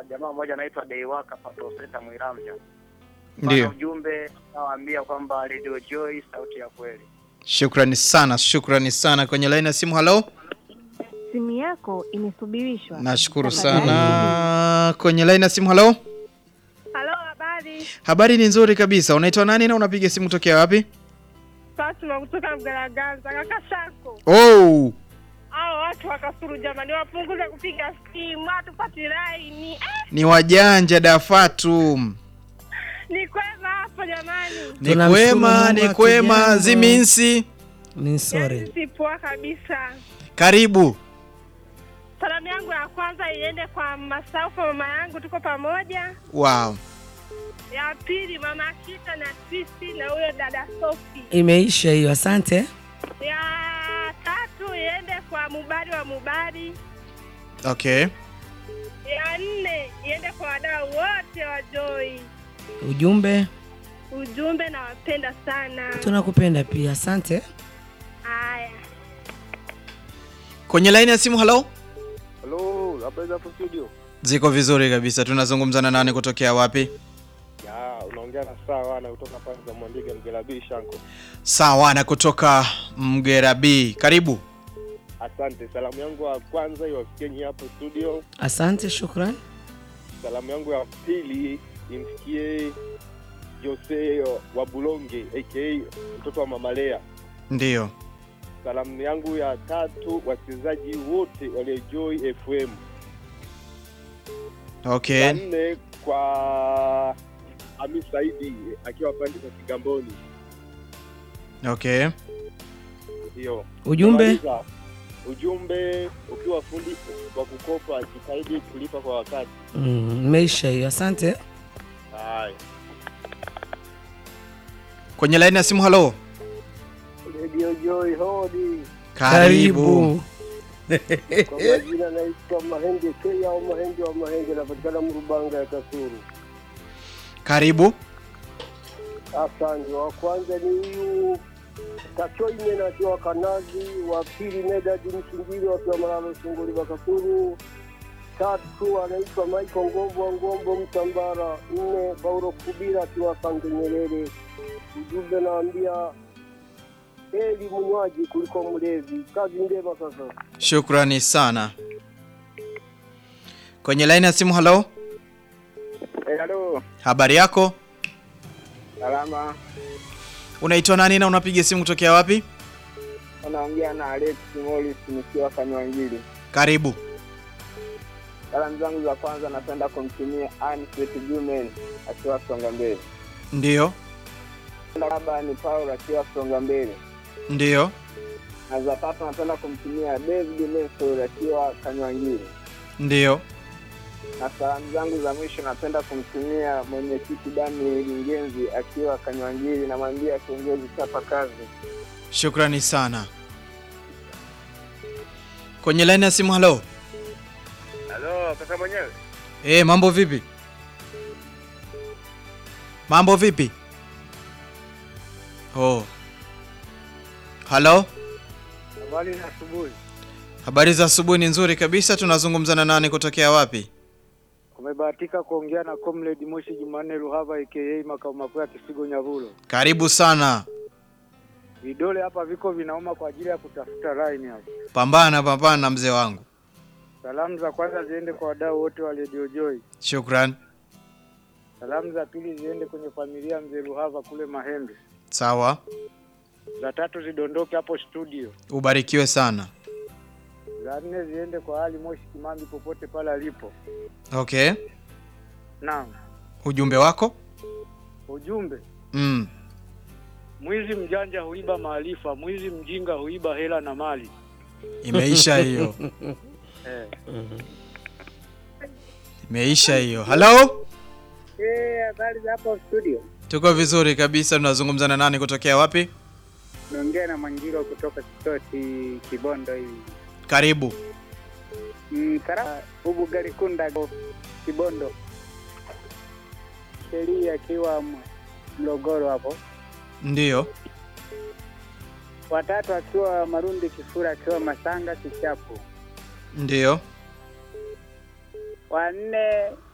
jamaa mmoja anaitwa Deiwaka Patoseta Mwiramja. Ndio, Ujumbe nawaambia kwamba Radio Joy sauti ya kweli. shukrani sana, shukrani sana. Kwenye laini ya simu, halo. Simu yako imesubirishwa. Nashukuru Tafadhali. sana. Kwenye laini ya simu, halo. Halo, habari. Habari ni nzuri kabisa. Unaitwa nani na unapiga simu tokea wapi? Fatuma kutoka Mgaragaza. Kaka Shako, Oh, hao watu wa Kasulu jamani, wapunguze kupiga simu, hatupati laini. Eh, ni wajanja Dafatu. ni kwema hapo jamani, Ni Tunamshukuru kwema, Mungu ni kwema. hatujambo. Ziminsi, Ni sorry. Yaani si poa kabisa. karibu. Salamu yangu ya kwanza iende kwa Masaufu, mama yangu, tuko pamoja. Wow. Ya pili mama Kita na sisi na huyo dada Sofi. Imeisha hiyo, asante. Ya tatu iende kwa Mubari wa Mubari. Okay. Ya nne iende kwa wadau wote wa Joy. Ujumbe, Ujumbe nawapenda sana. tunakupenda pia, asante. Haya. Kwenye laini ya simu, halo. Halo, habari za hapo studio? Ziko vizuri kabisa. Tunazungumza na nani kutokea wapi? Ya, unaongea na sawa na kutoka pale za Mwandiga Mgelabii Shanko. Sawa, na kutoka Mgerabi. Karibu. Asante. Salamu yangu ya kwanza iwafikieni hapo studio. Asante, shukran. Salamu yangu ya pili imfikie Jose wa Bulonge aka mtoto wa Mama Lea. Ndiyo. Salamu yangu ya tatu wachezaji wote waliojoy FM. Okay. Ya nne kwa Hamis Saidi akiwa pande za Kigamboni. Okay. Ndio. Ujumbe, Kumaliza, ujumbe ukiwa fundi wa kukopa jitahidi kulipa kwa wakati. mm, imeisha hiyo, asante. Haya. Kwenye laini ya simu, halo. Radio Joy hodi. Karibu. Kwa majina naitwa Mahenge Kea au Mahenge wa Mahenge, napatikana Mrubanga ya Kasuru. Karibu. Asante. Wa kwanza ni huyu Tachoine na akiwa Kanazi, wa pili Medadi Msingiri wakiwa Malalo Sunguli Bakasuru, tatu anaitwa Michael Ngombo wa Ngombo Mtambara, nne Paulo Kubira akiwa Sange Nyerere. Ujumbe naambia heri munywaji kuliko mlevi. Kazi njema sasa. Shukrani sana. Kwenye laini ya simu, halo. Eh, halo. Habari yako? Salama. Unaitwa nani na unapiga simu kutokea wapi? Unaongea na Alex Morris nikiwa Kanywangili. Karibu. Salamu zangu za kwanza napenda kumtumia Anisbet Gumen akiwa Songa Mbele. Ndiyo. Baba ni Paul akiwa Songa Mbele. Ndiyo. Na za tatu napenda kumtumia David Nestor akiwa Kanywangili. Ndiyo. Na salamu zangu za mwisho napenda kumtumia mwenyekiti Daniel Ngenzi akiwa Kanywangili, namwambia kiongozi chapa kazi. Shukrani sana. Kwenye laini ya simu, halo. Halo, kaka mwenyewe. Eh, mambo vipi? Mambo vipi? Oh. Halo? Habari za asubuhi. Habari za asubuhi ni nzuri kabisa. Tunazungumza na nani kutokea wapi? Umebahatika kuongea na Comrade Moshi Jumanne Ruhava aka makao makuu ya Kisigo Nyavulo. Karibu sana. Vidole hapa viko vinauma kwa ajili ya kutafuta line hapa. Pambana, pambana mzee wangu. Salamu za kwanza ziende kwa wadau wote wa Radio Joy. Shukran. Salamu za pili ziende kwenye familia mzee Ruhava kule Mahembe. Sawa. Za tatu zidondoke hapo studio. Ubarikiwe sana. Za nne ziende kwa Ali Moshi Kimambi popote pale alipo. Okay. Naam. Ujumbe wako? Ujumbe, Mm. mwizi mjanja huiba maarifa, mwizi mjinga huiba hela na mali. Imeisha hiyo. Eh. Imeisha hiyo. Halo? Eh, habari za hapo studio. Tuko vizuri kabisa. Tunazungumza na nani kutokea wapi? Naongea na Mwangiro kutoka Kitoti Kibondo hii. Karibu. Mm, kara ubu gari kunda go Kibondo. Sheria akiwa M- Mlogoro hapo. Ndiyo. Watatu akiwa Marundi Kifura akiwa Masanga Kichapu. Ndiyo. Wanne